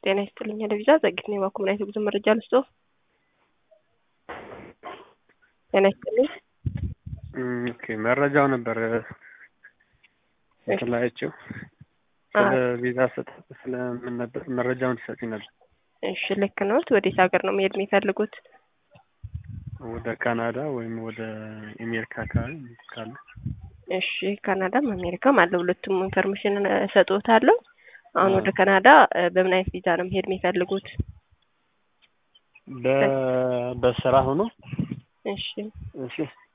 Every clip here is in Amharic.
ጤና ይስጥልኝ ለቪዛ ዘግይት ነው የባኩ ምን አይነት የጉዞ መረጃ ልስጦ? ጤና ይስጥልኝ። ኦኬ መረጃው ነበር ስላየችው ስለ ቪዛ አሰጣጥ ስለምን ነበር መረጃውን ትሰጪ ነበር? እሺ ልክ ነዎት። ወዴት ሀገር ነው መሄድ የሚፈልጉት? ወደ ካናዳ ወይም ወደ አሜሪካ አካባቢ ካለ እሺ ካናዳም አሜሪካም አለ። ሁለቱም ኢንፎርሜሽን እሰጥዎታለሁ። አሁን ወደ ካናዳ በምን አይነት ቪዛ ነው መሄድ የሚፈልጉት? በስራ ሆኖ እሺ እሺ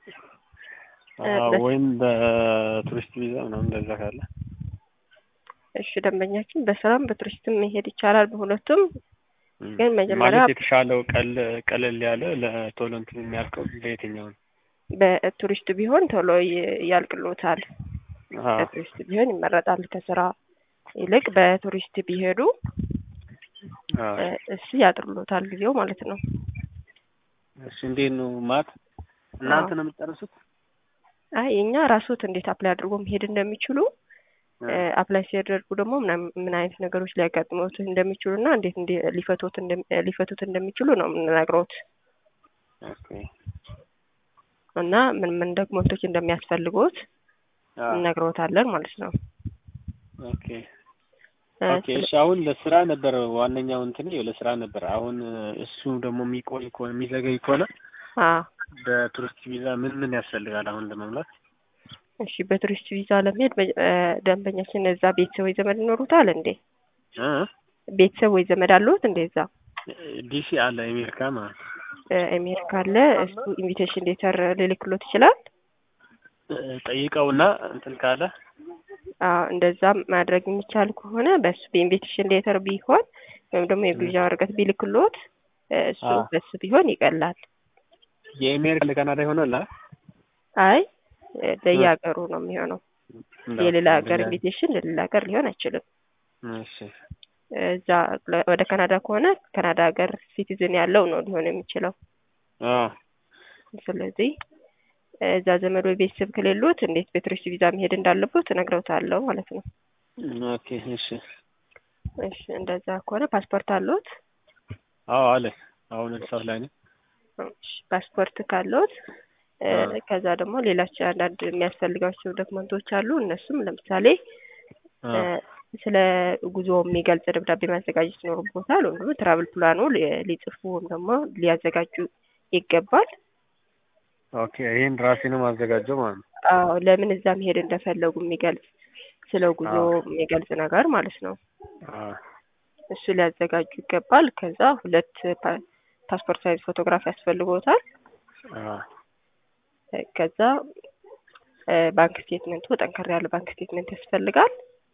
ወይም በቱሪስት ቪዛ ምናምን እንደዛ ካለ እሺ ደንበኛችን በስራም በቱሪስትም መሄድ ይቻላል። በሁለቱም ግን መጀመሪያ ማለት የተሻለው ቀለል ያለ ለቶሎ እንትን የሚያልቀው ለየትኛው ነው? በቱሪስት ቢሆን ቶሎ ያልቅሎታል። በቱሪስት ቢሆን ይመረጣል። ከስራ ይልቅ በቱሪስት ቢሄዱ እሱ ያጥርሎታል ጊዜው ማለት ነው። እሺ እንዴት ነው ማት እናንተ ነው የምትጨርሱት? አይ እኛ ራስዎት እንዴት አፕላይ አድርጎ መሄድ እንደሚችሉ አፕላይ ሲያደርጉ ደግሞ ምን አይነት ነገሮች ሊያጋጥሙት እንደሚችሉ እና እንዴት ሊፈቱት ሊፈቱት እንደሚችሉ ነው የምንነግረውት እና ምን ምን ዶክመንቶች እንደሚያስፈልጉት እነግረውታለን ማለት ነው። ኦኬ ኦኬ። እሺ አሁን ለስራ ነበር ዋነኛው እንትን ለስራ ነበር። አሁን እሱ ደግሞ የሚቆይ ከሆነ የሚዘገይ ከሆነ በቱሪስት ቪዛ ምን ምን ያስፈልጋል አሁን ለመምላት? እሺ በቱሪስት ቪዛ ለመሄድ ደንበኛችን እዛ ቤተሰብ ወይ ዘመድ ይኖሩታል እንዴ? ቤተሰብ ወይ ዘመድ አለዎት እንዴ? እዛ ዲሲ አለ አሜሪካ ማለት አሜሪካ አለ። እሱ ኢንቪቴሽን ሌተር ሊልክሎት ይችላል። ጠይቀውና እንትን ካለ እንደዛ ማድረግ የሚቻል ከሆነ በሱ በኢንቪቴሽን ሌተር ቢሆን ወይም ደግሞ የግብዣ ወረቀት ቢልክሎት እሱ በሱ ቢሆን ይቀላል። የአሜሪካ ለካናዳ ይሆናል? አይ ለየሀገሩ ነው የሚሆነው። የሌላ ሀገር ኢንቪቴሽን ለሌላ ሀገር ሊሆን አይችልም። እሺ እዛ ወደ ካናዳ ከሆነ ካናዳ ሀገር ሲቲዝን ያለው ነው ሊሆን የሚችለው። ስለዚህ እዛ ዘመድ ወይ ቤተሰብ ከሌሉት እንዴት በቱሪስት ቪዛ መሄድ እንዳለበት እነግረውታለሁ ማለት ነው። ኦኬ እሺ እሺ እንደዛ ከሆነ ፓስፖርት አለዎት? አዎ አለ። አሁን አዲስ አበባ ላይ ነኝ። ፓስፖርት ካለዎት ከዛ ደግሞ ሌላቸው አንዳንድ የሚያስፈልጋቸው ዶክመንቶች አሉ። እነሱም ለምሳሌ ስለ ጉዞ የሚገልጽ ደብዳቤ ማዘጋጀት ይኖርቦታል። ወይም ደግሞ ትራቭል ፕላኑ ሊጽፉ ወይም ደግሞ ሊያዘጋጁ ይገባል። ኦኬ ይህን ራሴ ነው ማዘጋጀው ማለት ነው። አዎ ለምን እዛ መሄድ እንደፈለጉ የሚገልጽ ስለ ጉዞ የሚገልጽ ነገር ማለት ነው። እሱ ሊያዘጋጁ ይገባል። ከዛ ሁለት ፓስፖርት ሳይዝ ፎቶግራፍ ያስፈልጎታል። ከዛ ባንክ ስቴትመንቱ ጠንከር ያለ ባንክ ስቴትመንት ያስፈልጋል።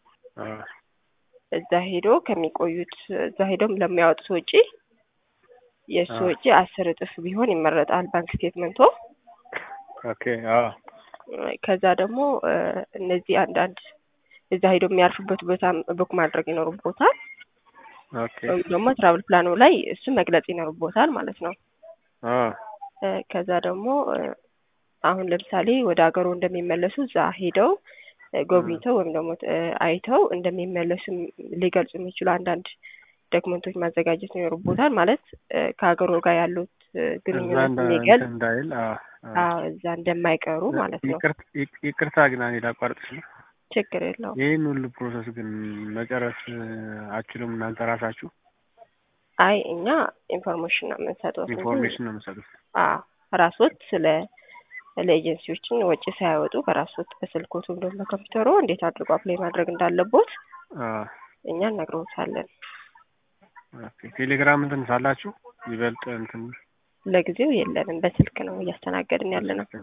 እዛ ሄዶ ከሚቆዩት እዛ ሄዶም ለሚያወጡት ወጪ የእሱ ወጪ አስር እጥፍ ቢሆን ይመረጣል ባንክ ስቴትመንቶ። ኦኬ አዎ። ከዛ ደግሞ እነዚህ አንዳንድ እዛ ሄዶ የሚያርፉበት ቦታ ቡክ ማድረግ ይኖርቦታል። ኦኬ ወይም ደግሞ ትራቭል ፕላኑ ላይ እሱ መግለጽ ይኖርቦታል ማለት ነው። ከዛ ደግሞ አሁን ለምሳሌ ወደ ሀገሩ እንደሚመለሱ እዛ ሄደው ጎብኝተው ወይም ደግሞ አይተው እንደሚመለሱ ሊገልጹ የሚችሉ አንዳንድ ዶክመንቶች ማዘጋጀት ይኖርቦታል። ማለት ከሀገሩ ጋር ያሉት ግንኙነት የሚገልጽ እንዳይል እዛ እንደማይቀሩ ማለት ነው። ይቅርታ ግን እኔ ላቋርጥሽ ነው። ችግር የለውም። ይህን ሁሉ ፕሮሰስ ግን መጨረስ አችሉም እናንተ ራሳችሁ? አይ እኛ ኢንፎርሜሽን ነው የምንሰጠው። ኢንፎርሜሽን ነው የምንሰጡት። ራሶት ስለ ለኤጀንሲዎችን ወጪ ሳያወጡ በራሶት በስልኮት ወይም ደግሞ በኮምፒውተሩ እንዴት አድርጎ አፕላይ ማድረግ እንዳለቦት እኛ እነግረውታለን። ቴሌግራም እንትን ሳላችሁ ይበልጥ እንትን ለጊዜው የለንም፣ በስልክ ነው እያስተናገድን ያለ ነው።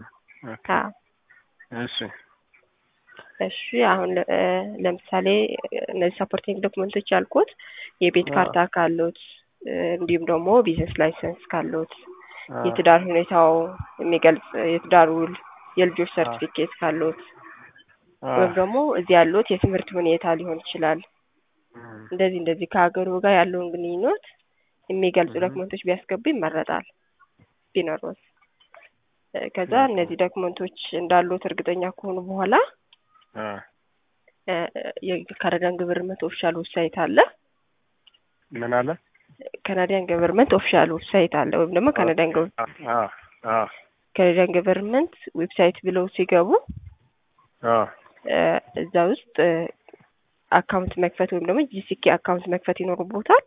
እሺ እሺ አሁን ለምሳሌ እነዚህ ሰፖርቲንግ ዶክመንቶች ያልኩት የቤት ካርታ ካሉት እንዲሁም ደግሞ ቢዝነስ ላይሰንስ ካሉት የትዳር ሁኔታው የሚገልጽ የትዳር ውል፣ የልጆች ሰርቲፊኬት ካሉት ወይም ደግሞ እዚህ ያሉት የትምህርት ሁኔታ ሊሆን ይችላል። እንደዚህ እንደዚህ ከሀገሩ ጋር ያለውን ግንኙነት የሚገልጹ ዶክመንቶች ቢያስገቡ ይመረጣል ቢኖሩት። ከዛ እነዚህ ዶክመንቶች እንዳሉት እርግጠኛ ከሆኑ በኋላ የካናዳን ግብር መቶ ኦፊሻል ዌብሳይት አለ። ምን አለ ካናዲያን ገቨርንመንት ኦፊሻል ዌብሳይት አለ ወይም ደግሞ ካናዲያን ካናዲያን ገቨርንመንት ዌብሳይት ብለው ሲገቡ እዛ ውስጥ አካውንት መክፈት ወይም ደግሞ ጂሲኬ አካውንት መክፈት ይኖርቦታል።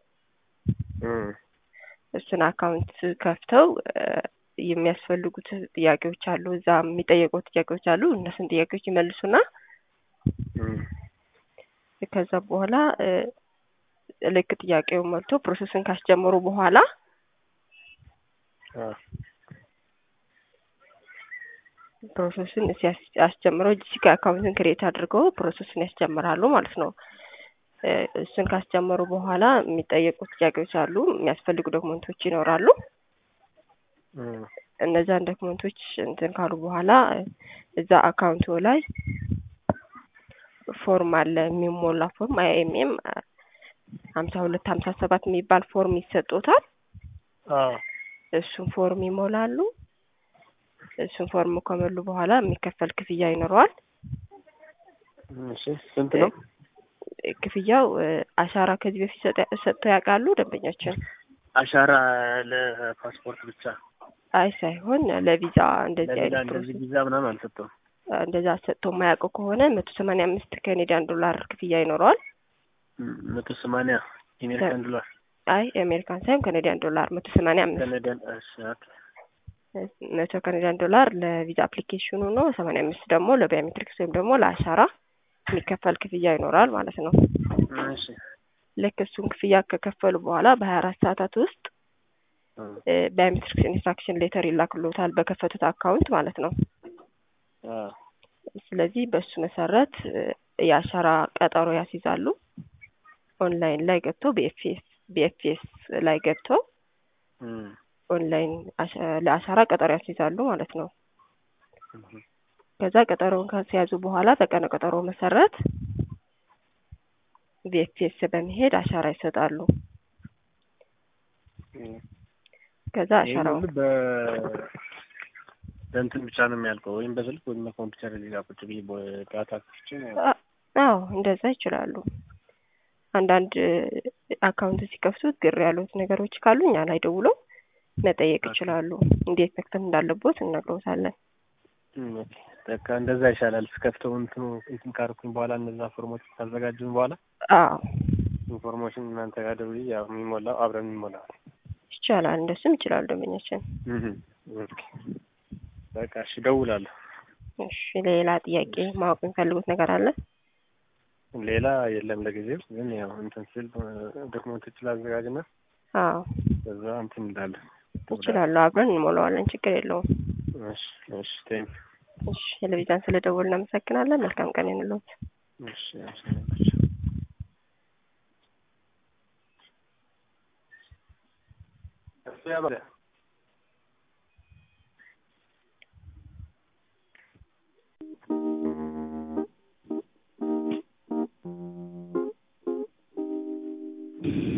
እሱን አካውንት ከፍተው የሚያስፈልጉት ጥያቄዎች አሉ። እዛ የሚጠየቁት ጥያቄዎች አሉ። እነሱን ጥያቄዎች ይመልሱና ከዛ በኋላ ልክ ጥያቄውን መልቶ ፕሮሰስን ካስጀመሩ በኋላ ፕሮሰስን ሲያስጀምረው ጂሲኬ አካውንትን ክሬት አድርገው ፕሮሰስን ያስጀምራሉ ማለት ነው። እሱን ካስጀመሩ በኋላ የሚጠየቁት ጥያቄዎች አሉ። የሚያስፈልጉ ዶክመንቶች ይኖራሉ። እነዛን ዶክመንቶች እንትን ካሉ በኋላ እዛ አካውንቱ ላይ ፎርም አለ የሚሞላ ፎርም አይኤምኤም ሀምሳ ሁለት ሀምሳ ሰባት የሚባል ፎርም ይሰጡታል። እሱን ፎርም ይሞላሉ። እሱን ፎርም ከሞሉ በኋላ የሚከፈል ክፍያ ይኖረዋል። እሺ ስንት ነው ክፍያው? አሻራ ከዚህ በፊት ሰጥተው ያውቃሉ ደንበኛችን? አሻራ ለፓስፖርት ብቻ? አይ ሳይሆን ለቪዛ እንደዚህ አይነት እንደዚህ ቪዛ ምናምን አልሰጠውም። እንደዛ ሰጥቶ የማያውቀው ከሆነ መቶ ሰማንያ አምስት ካናዲያን ዶላር ክፍያ ይኖረዋል። መቶ ሰማንያ የአሜሪካን ዶላር? አይ የአሜሪካን ሳይሆን ካናዲያን ዶላር መቶ ሰማንያ አምስት ካናዲያን መቶ ካናዲያን ዶላር ለቪዛ አፕሊኬሽኑ ነው። ሰማንያ አምስት ደግሞ ለባዮሜትሪክስ ወይም ደግሞ ለአሻራ የሚከፈል ክፍያ ይኖራል ማለት ነው። እሺ ልክ እሱን ክፍያ ከከፈሉ በኋላ በሀያ አራት ሰዓታት ውስጥ ባዮሜትሪክስ ኢንስትራክሽን ሌተር ይላክሎታል በከፈቱት አካውንት ማለት ነው። ስለዚህ በሱ መሰረት የአሻራ ቀጠሮ ያስይዛሉ። ኦንላይን ላይ ገብተው ቢኤፍኤስ ቢኤፍኤስ ላይ ገብተው ኦንላይን ለአሻራ ቀጠሮ ያስይዛሉ ማለት ነው። ከዛ ቀጠሮውን ካስያዙ በኋላ በቀነ ቀጠሮ መሰረት ቢኤፍኤስ በመሄድ አሻራ ይሰጣሉ። ከዛ አሻራው በእንትን ብቻ ነው የሚያልቀው ወይም በስልክ ወይም በኮምፒውተር እዚህ ጋር ቁጭ ብዬ ዳታ ክፍቼ አዎ እንደዛ ይችላሉ። አንዳንድ አካውንት ሲከፍቱት ግር ያሉት ነገሮች ካሉ እኛ ላይ ደውለው መጠየቅ ይችላሉ። እንዴት መክፈት እንዳለቦት እነግሮታለን። በቃ እንደዛ ይሻላል። ስከፍተው እንትኑ እንትን ካርኩኝ በኋላ እነዛ ፎርሞች ካዘጋጁን በኋላ አዎ ኢንፎርሜሽን እናንተ ጋር ደውዬ ያው የሚሞላው አብረን የሚሞላው ይቻላል። እንደሱም ይችላሉ ደንበኛችን። በቃ እሺ፣ እደውላለሁ። እሺ፣ ሌላ ጥያቄ ማወቅ የሚፈልጉት ነገር አለ? ሌላ የለም ለጊዜው። ግን ያው እንትን ስል ዶክመንቶች ላዘጋጅና አዎ በዛ እንትን እንላለን። ይችላሉ። አብረን እንሞላዋለን። ችግር የለውም። እሺ፣ እሺ፣ ቴንክ እሺ፣ ቴሌቪዥን ስለደወልን እናመሰግናለን። መልካም ቀን ይሁንልዎት። እሺ፣ እሺ። እሱ ያበለ